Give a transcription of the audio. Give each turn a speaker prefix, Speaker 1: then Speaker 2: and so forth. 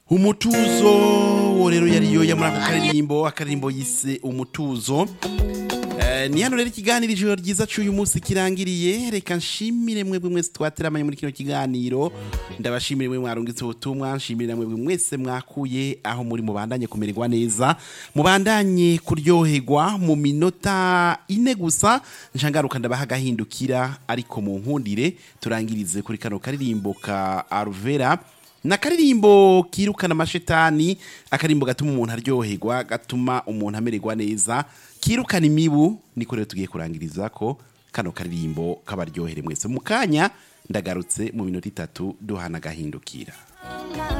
Speaker 1: umutuzo wo rero yariyo ya muri ako karirimbo akaririmbo yise umutuzo Eh, ni hano rero ikiganiro ijoro ryiza cy'uyu munsi kirangiriye reka nshimire mwebwe mwese twateramanye muri kino kiganiro ndabashimire mwe mwarungitse ubutumwa nshimire namwe mwese mwakuye aho muri mubandanye kumererwa neza mubandanye kuryoherwa mu minota ine gusa nshangaruka ndabaha agahindukira ariko mu nkundire turangirize kuri kano karirimbo ka aruvera na karirimbo kirukana amashetani akarimbo gatuma umuntu aryoherwa gatuma umuntu amererwa neza kirukana imibu niko rero tugiye kurangiriza ko kano karirimbo kabaryohere mwese mu kanya ndagarutse mu minota itatu duhana agahindukira